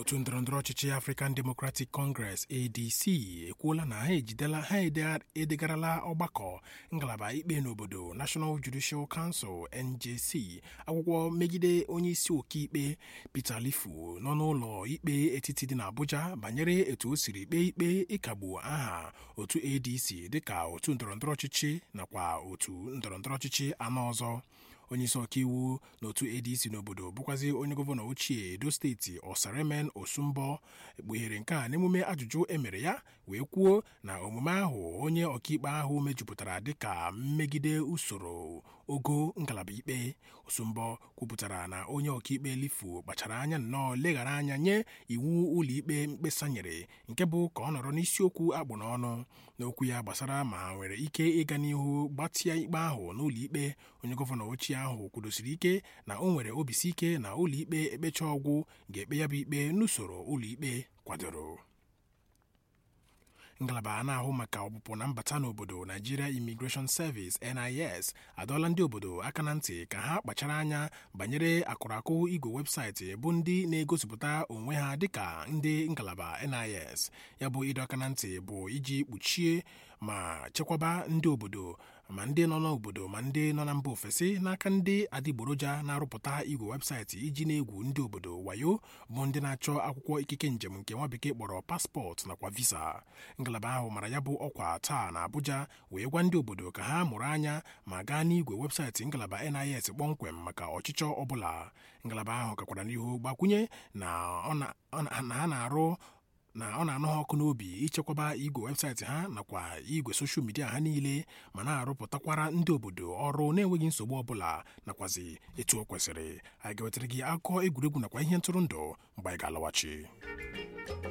otu ndọrọndọrọ ọchịchị African Democratic Congress ADC ekwuola na ha ejidela ha edegarala ọgbakọ ngalaba ikpe n'obodo National Judicial Council NJC akwụkwọ megide onye isi ọkaikpe Peter Lifu nọ n'ụlọ ikpe etiti dị n'Abuja banyere etu o siri kpee ikpe ịkagbu aha otu ADC dịka otu ndọrọndọrọ ọchịchị nakwa otu ndọrọndọrọ ọchịchị anọ ọzọ onyeisi ọkaiwu n'otu ADC n'obodo bụkwazi onye gọvanọ ochie Edo steeti Osaremen Osumbo ekpughere nke a n'emume ajụjụ emere ya wee kwuo na omume ahụ onye ọkaikpe ahụ mejupụtara dịka mmegide usoro ogo ngalaba ikpe Osumbo kwupụtara na onye ọkaikpe Lifu kpachara anya nnọọ leghara anya nye iwu ụlọikpe mkpesa nyere nke bụ ka ọ nọrọ n'isiokwu akpụ n'ọnụ n'okwu ya gbasara ma nwere ike ịga n'ihu gbatịa ikpe ahụ n'ụlọikpe onye gọvanọ ochie ahụ kwudosiri ike na o nwere obisi ike na ụlọikpe ekpecha ọgwụ ga-ekpe ya bụ ikpe n'usoro ụlọikpe kwadoro ngalaba a na-ahụ maka ọpụpụ na mbata n'obodo Nigeria Immigration Service NIS adọọla ndị obodo aka na ntị ka ha kpachara anya banyere akụrakụ igwe webụsaịtị bụ ndị na-egosipụta onwe ha dịka ndị ngalaba NIS ya bụ ịdọ aka na ntị bụ iji kpuchie ma chekwaba ndị obodo ma ndị nọ n'obodo ma ndị nọ na mba ofesi n'aka ndị adịgboroja na-arụpụta igwe webụsaịtị iji na-egwu ndị obodo wayo bụ ndị na-achọ akwụkwọ ikike njem nke nwa bekee kpọrọ paspọtụ nakwa visa ngalaba ahụ mara ya bụ ọkwa taa na Abuja wee gwa ndị obodo ka ha mụrụ anya ma gaa n'igwe webụsaịtị ngalaba NIS kpọmkwem maka ọchịchọ ọbụla ngalaba ahụ gakwara n'ihu gbakwunye na ha na-arụ na ọ na-anụ ha ọkụ n'obi ichekwaba igwe webụsaịtị ha nakwa igwe soshal midia ha niile ma na-arụpụtakwara ndị obodo ọrụ na-enweghị nsogbu ọbụla nakwazi etu o kwesịrị anyị ga-wetara gị akụkọ egwuregwu nakwa ihe ntụrụndụ mgbe anyị ga-alọghachi